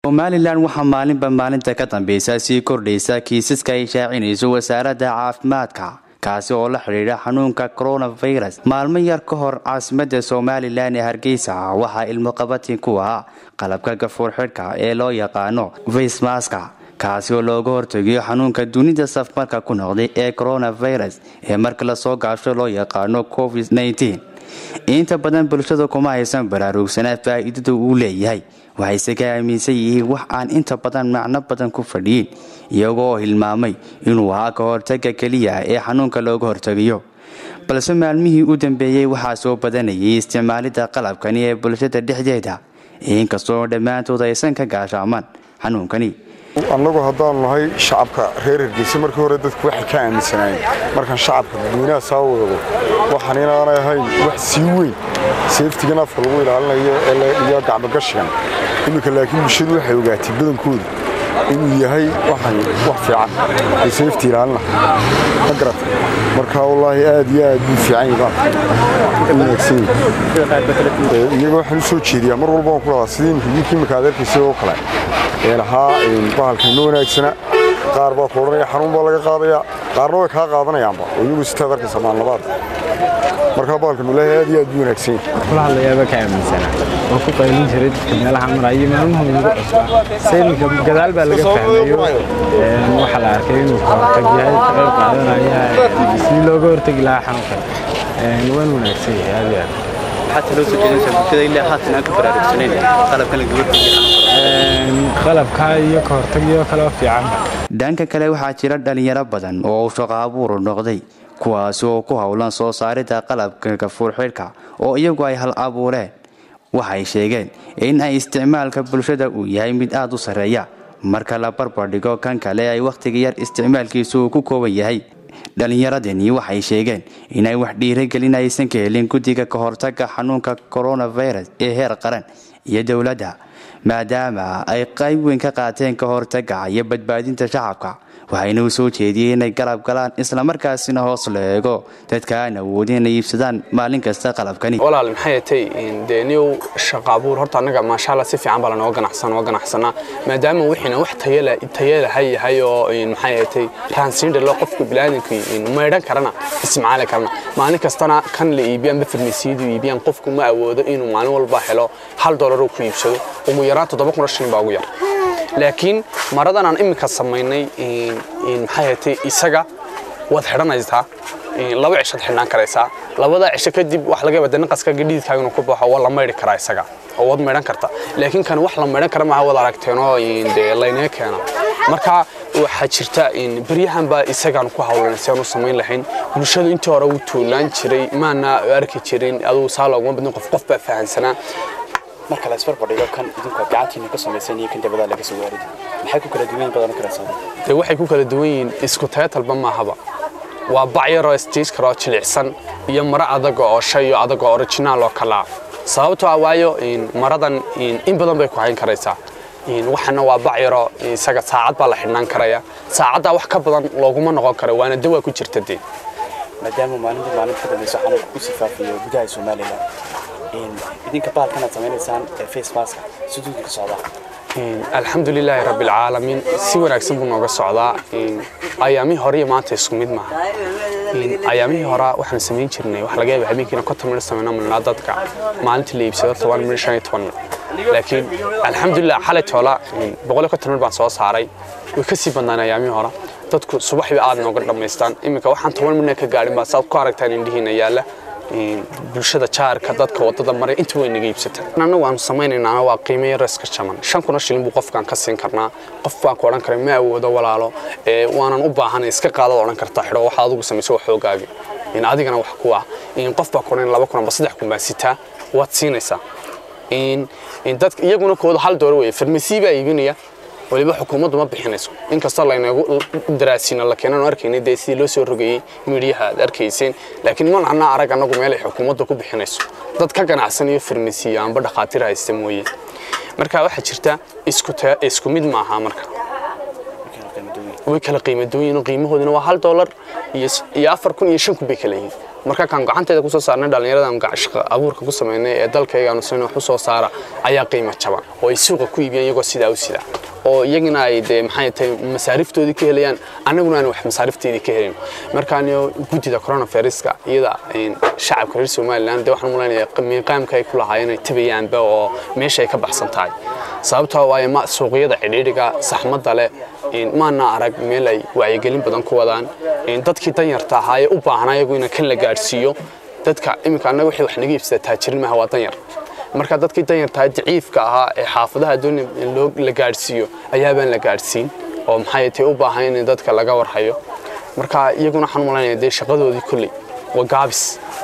somalilan waxaa maalinba maalinta ka dambeysa sii kordhaysa kiisaska ay shaacinayso wasaaradda caafimaadka kaasi oo la xidhiidha xanuunka coronavirus maalmo yar ka hor caasimada somalilan ee hargeysa waxaa ilmoqabatin ku ahaa qalabka gafuur xidhka ee loo yaqaano faysmaska kaasi oo looga hortegayo xanuunka dunida safmarka ku noqday ee coronavirus ee marka lasoo gaasho loo yaqaano covid inta badan bulshada kuma haysan baraarugsanaa faa'iidada uu leeyahay waxayse ka aaminsan yihiin wax aan inta badan macno badan ku fadhiyin iyagoo hilmaamay inuu ahaa ka hortaga keliya ee xanuunka looga hortegayo balse maalmihii u dambeeyey waxaa soo badanayay isticmaalidda qalabkani ee bulshada dhexdeeda inkastoo dhammaantood aysan ka gaashaamaan xanuunkani annagu haddaanu nahay shacabka reer hargeysa markii hore dadku waxay ka aaminsanaayeen markaan shacabka dadweynaha saa weego waxaan inaanay ahayn wax sii weyn seeftigan afka lagu ilaalinayo iyo gacmogashigan iminka laakiin bulshadu waxay ogaatay badankoodu inuu yahay waxan wax fiican ee seefti ilaalina ma garata marka wallaahi aad iyo aad buu fiican yahay iyaga waxaan u soo jeediyaa mar walba waan ku dhadaa sidii imika imika aad arkaysa oo kale ee lahaa bahalkan ma wanaagsana qaar baa ku odhanaya xanuun baa laga qaadayaa qaarna way kaa qaadanayaanba oo iyagu sitaad arkaysa maalnabaad markaa bahalkan walaahi aad iyo aad buu wanaagsan yahay kula hadlayaaba ka aaminsanaa waan ku qaylin jiray dadka meelaha maraya maalmaha ugu cusbaa sayninka gadaal baa laga fahmayo waxaa la arkay inuu ka hortag yahay ka qayb qaadanaya sidii looga hortagi lahaa xanuunkan waan wanaagsan yahay aad iyo aad maxaad taloo soo jeedinaysaa bulshada ilaa haatan aan ka baraarugsanayn qalabkan laga hortagi qalabka iyo ka hortagyo kaleo fiican dhanka kale waxaa jira dhalinyaro badan oo uu shaqo abuuru noqday kuwaasi oo ku howlan soo saaridda qalabka gafuur xidhka oo iyagu ay hal abuureen waxay sheegeen in ay isticmaalka bulshada uu yahay mid aad u sarreeya marka la barbardhigo kan kale ay wakhtiga yar isticmaalkiisu uu ku kooban yahay dhallinyaradani waxay sheegeen inay wax dhiiragelin aysan ka helin guddiga ka hortaga xanuunka coronavirus ee heer qaran iyo dowladda maadaama ay qayb weyn ka qaateen ka hortaga iyo badbaadinta shacabka waxayna u soo jeediyeen inay galab galaan islamarkaasina hoos la eego dadka aan awoodin inay iibsadaan maalin kasta qalabkani walaal maxay tay dee niyow shaqa abuur horta annaga maashaalla si fiican baa lanoo ganacsan oo ganacsanaa maadaama wixiina wax tayalaha yahay oo maxay tay raansiindhalo qofku bilaadanku maydhan karana isticmaali karana maalin kastana kan la iibiyaan bafarmasiidu iibiyaan qofku ma awoodo inuu maalin walba helo hal doolar uu ku iibsado ugu yaraan toddoba kun oo shilin baa ugu yar laakiin maradan aan iminka samaynay maxay hatay isaga waad xidhanaysaa laba cishaad xidhnaan karaysaa labada cisho kadib wax laga yaaba naqaska gadhiidkaaga inuu ku baxo waa la maydhi karaa isaga oo waad maydhan karta laakiin kan wax la maydhan kara maaha waad aragteenoo dee laynaga keena marka waxaa jirta beryahan baa isagaan ku hawlan si aan u samayn lahayn bulshadu intii hore u tuulaan jiray maana arki jirin aduu saa looguma badin qof qof baa fahansanaa marka la isbarbardhigo kan idinku gacantiina ka samaysan iyo kan dabada laga soo waarido maxay ku kala duwan yihiin badan kala saaran dee waxay ku kala duwan yihiin isku tayatalba maahaba waa bac yaroo stiis karoo jilicsan iyo maro adag oo shay iyo adag oo originaal oo kala sababtoo ah waayo maradan in badan bay ku hayn karaysaa waxana waa bac yaroo isaga saacad baa la xidhnaan karaya saacaddaa wax ka badan looguma noqon karo waana dawaa ku jirta dee maadaama maalinta maalinta ka dambayso xanuunka ku sifaafiyo gudaha somalilan idinka baalkan aad samaynaysaan face maska siduu ka socdaa alxamdu lilaahi rabbi alcaalamiin si wanaagsan buu nooga socdaa ayaamihii hore iyo maanta isku mid maaha ayaamihii hore waxaan samayn jirnay wax laga yaaba habeenkiina konton midh samayno milnaa dadka maalintii la iibsado toban midh shan iyo toban midh laakiin alxamdulilah xalay toola boqol iyo konton midh baan soo saaray way ka sii badnaan ayaamihii hore dadku subaxbii aad nooga dhammaystaan iminka waxaan toban midhna ka gaadhin baa saad ku aragtaan indhihiina yaalla bulshada jaarka dadka wadada maray inta way naga iibsataan annagu aanu samaynaynaa waa qiimo yar iska jaman shan kuna shilin buu qofkaan ka siin karnaa qof baan ku odhan karay ma awoodo walaalo waanan u baahanay iska qaadad odhan kartaa xidho waxaad adigu samayso wax xoogaaga adigana wax ku ah qof baa ku odhan laba kun amba saddex kun baa sitaa waad siinaysaa dadka iyaguna kooda hal dooro weeye farmasi baa iibinaya waliba xukuumaddu ma bixinayso inkastoo laynagu daraasiina la keenan arkaynay dee sidii loo soo rogeeyey miidhiyaha aad arkayseen laakiin ma nacnaa arag annagu meel ay xukuumadda ku bixinayso dad ka ganacsanayo farmasiya amba dhakhaatiir haysta mooye marka waxaa jirta isku mid maaha marka way kala qiimo duwan yihiin qiimahooduna waa hal doolar iyo afar kun iyo shan kun bay kala yihiin marka kaan gacanteeda kusoo saarnay dhallinyaradan shaqo abuurka ku sameynay ee dalkaygaanu sin wax u soo saara ayaa qiimo jaban oo ay suuqa ku iibiyaan iyagoo sidaa u sida oo iyagina ay dee maxay tahay masaariftoodii ka helayaan annaguna aan wax masaarifteedii ka helin markaaniyo guddida coronaviruska iyada shacabka reer somaliland dee waxaan malaynayaa miiqaamka ay ku lahaayeen ay tabayaanba oo meesha ay ka baxsan tahay sababtoo waayo ma suuqyada cidhiidhiga saxmadda leh maana arag meel ay wacyigelin badan ku wadaan dadkii danyarta ahaa ee u baahnaa iyagu in kan la gaadhsiiyo dadka iminka annaga wixii wax naga iibsada taajirin maaha waa danyar marka dadkii danyartaha daciifka ahaa ee xaafadaha dooni loo la gaadhsiiyo ayaabaan la gaadhsiin oo maxay tahay u baahan in dadka laga warhayo marka iyaguna waxaan u malaynaya dee shaqadoodii kolley waa gaabis